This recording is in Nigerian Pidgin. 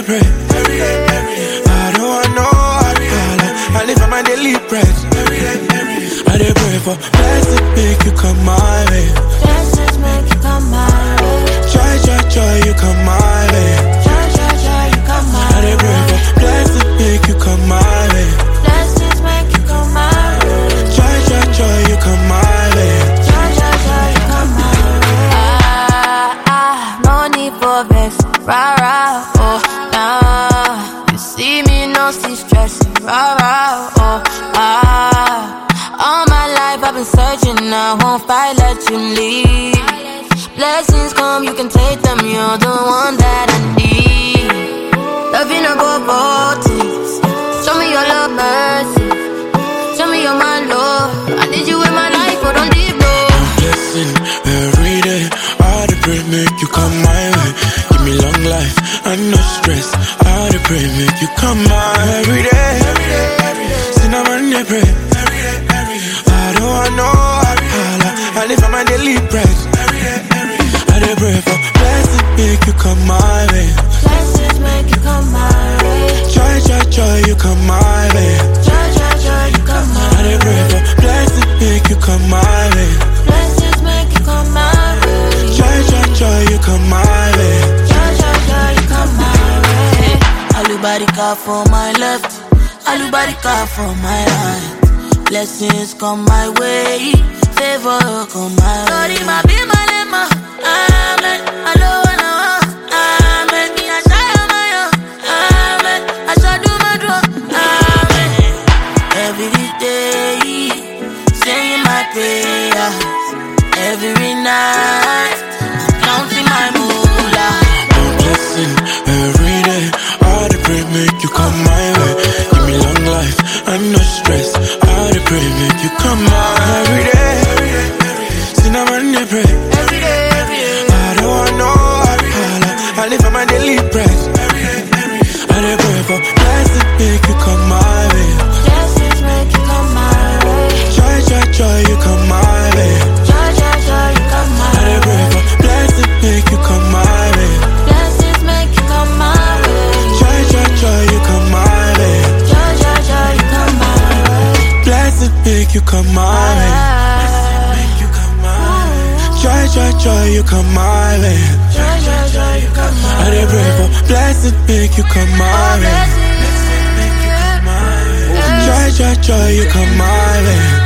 pray. Every day, every day. I don't want no alcohol. I live on my daily bread. Every day, every day. I dey pray for blessing, make you come my way. Blessings make you come my way. Joy, joy, joy, you come my way. Joy, joy, joy, you come my I dey pray for way. blessing, make you come my way. Blessings make you come my way. Joy, joy, joy, you come my way. Joy, joy, joy, you come my way. Ah, ah, no need for vex. Rah, rah, oh, nah. You see me, no see stress. Rah, rah, oh, ah. All my life I've been searching, I won't fight, let you leave. Blessings come, you can take them, you're the one that I need. Loving above all things. Show me your love, mercy. Show me you're my Lord. I need you in my life, but don't leave, no. blessing every day. I dey pray make you come my way. Give me long life and no stress. I dey pray make you come my every day. Every day, every day. Sin I'm on dey pray. Every day, every day. I don't want no alcohol. I live on my daily bread. Every day, every day. I dey pray for blessing make you come my way. Blessings make you come my way. Joy, joy, joy, you come my way. Joy, joy, joy, you come my I dey pray for blessing make you come my way. Blessings make you come my way. Joy, joy, joy, you come my way. Joy, joy, joy, you come my way. Alubarika for my left, alubarika for my right. Blessings come my way, favor come my way. Sorry, my be my lema, amen. Alo na wa, amen. Me a shy on my own, amen. I shall do my draw, amen. Every day, saying my prayers. Every night, I'm counting my moolah. No blessing every day. I dey pray make you come my way. Give me long life and no stress. I dey pray make you come my every day. Every day, every day. Sin I'm on dey pray. Every day, every day. I don't want no alcohol. I live on my daily bread. Every day, every day. I dey pray for blessing make you come my way. Blessings make you come my way. Joy, joy, joy, you come my way. Joy, joy, joy, you come my I dey pray way. for blessing make you come my way. Blessings make you come my way. Joy, joy, joy, you come my way. Joy, joy, joy, you come my way. Blessing make you come my way. Ah. you come my way. Joy, joy, joy, you come my way. Joy, joy, joy, you come my I dey pray for blessing, make you come my way. Blessings. Joy, joy, joy, you come my way.